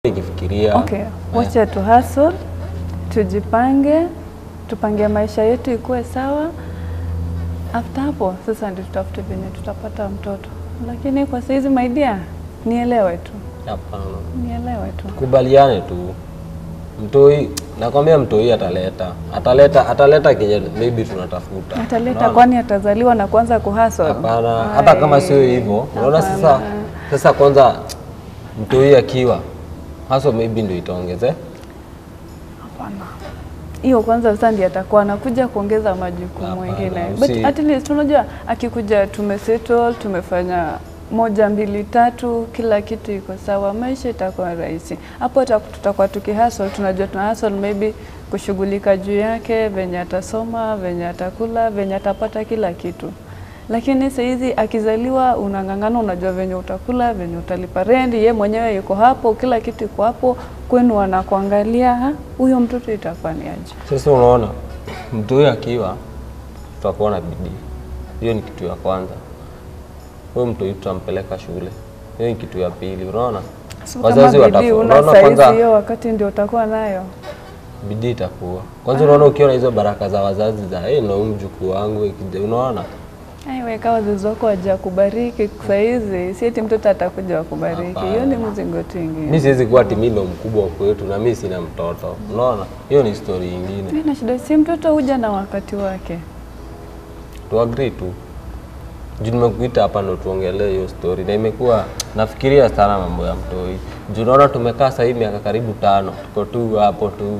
nikifikiria Okay, wacha tu hustle, tujipange, tupange maisha yetu ikuwe sawa. After hapo sasa ndio tutafute venye tutapata mtoto, lakini kwa saizi my dear, nielewe tu, hapana, nielewe tu. kubaliane tu. Mtoi nakwambia, mtoi ataleta ataleta ataleta kenye maybe tunatafuta. Ataleta Unaona? kwani atazaliwa na kuanza kuhustle? Hapana, hata kama sio hivyo, unaona sasa. Hapana. Sasa kwanza mtoi akiwa haso maybe ndio itaongeze Hapana. Hiyo kwanza sasa ndiye atakuwa anakuja kuongeza majukumu Hapana, mengine. usi- But at least unajua akikuja tumesettle, tumefanya moja mbili tatu, kila kitu iko sawa, maisha itakuwa rahisi. Hapo hata tutakuwa tukihustle, tunajua tuna hustle maybe kushughulika juu yake, venye atasoma, venye atakula, venye atapata kila kitu. Lakini saizi akizaliwa unang'ang'ana, unajua venye utakula, venye utalipa rendi, ye mwenyewe yuko hapo, kila kitu iko hapo, kwenu wanakuangalia, ha, huyo mtoto itakuwa ni aje? Sasa unaona, mtoi akiwa tutakuwa na bidii. Hiyo ni kitu ya kwanza. Huyo mtoi tutampeleka shule. Hiyo ni kitu ya pili. Unaona, So wazazi kama bidii watafu- una unaona saizi kwanza hiyo wakati ndio utakuwa nayo. bidii itakuwa kwanza. Unaona, ukiona hizo baraka za wazazi za hey, na huyu mjukuu wangu ikija, unaona Aiwe, kama wazazi wako waja kubariki saizi, si eti mtoto atakuja wakubariki. Hiyo ni mzigo tu mi ingine. siwezi kuwa ati mimi ndo mkubwa kwetu na mi sina mtoto. Unaona, hiyo ni story ingine. Mimi na shida, si mtoto huja na wakati wake. tu agree tu juu nimekuita hapa ndo tuongelee hiyo story, na imekuwa nafikiria sana mambo ya mtoi juu naona tumekaa sahii miaka karibu tano, tuko tu hapo tu,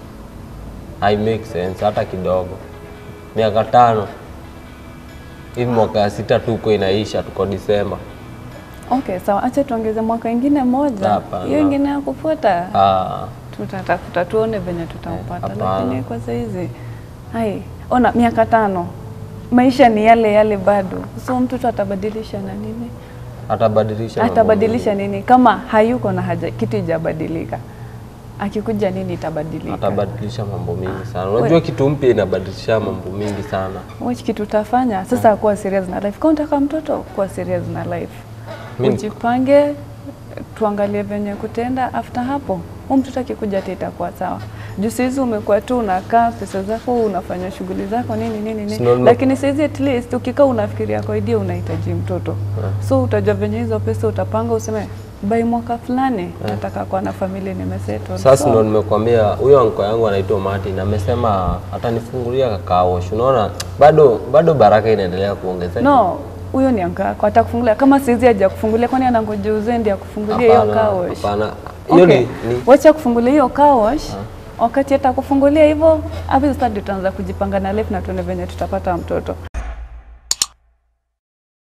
hai make sense hata kidogo. Miaka tano hivi, mwaka ya sita tuko inaisha, tuko Disemba. Okay, sawa, acha tuongeze mwaka ingine moja, Hapana. hiyo ingine ya kufuata Ah, tutatafuta tuone venye tutampata, hapana. lakini kwa saizi hai, ona miaka tano, maisha ni yale yale bado, so mtoto atabadilisha na nini? atabadilisha mambo Atabadilisha nini kama hayuko na haja, kitu ijabadilika? Akikuja nini itabadilika? mingi. atabadilisha mambo mingi sana. Unajua kitu mpya inabadilisha mambo mingi sana. Which kitu utafanya sasa, kuwa serious na life. Kama unataka mtoto, kuwa serious na life, Mi- ujipange, tuangalie venye kutenda. After hapo huyu mtoto akikuja ati itakuwa sawa. Juu saizi umekuwa tu unakaa pesa zako unafanya shughuli zako nini nini nini, Sino- lakini saizi at least ukikaa unafikiria kwa idea unahitaji mtoto so utajua venye hizo pesa utapanga, useme by mwaka fulani nataka kuwa na familia nimesettle. Sasa So, ndo nimekwambia huyo anko yangu anaitwa Martin amesema atanifungulia kakaosh. Unaona, bado bado baraka inaendelea kuongezeka. No, huyo ni anka yako atakufungulia. Kama saizi haja kufungulia, kwani anangoja uzee ndiye akufungulia hiyo Hapana, car wash? hapana. Hiyo Okay, ni, ni wacha kufungulia hiyo car wash. Wakati atakufungulia hivyo, hapo sasa ndio tutaanza kujipanga na life na tuone venye tutapata mtoto.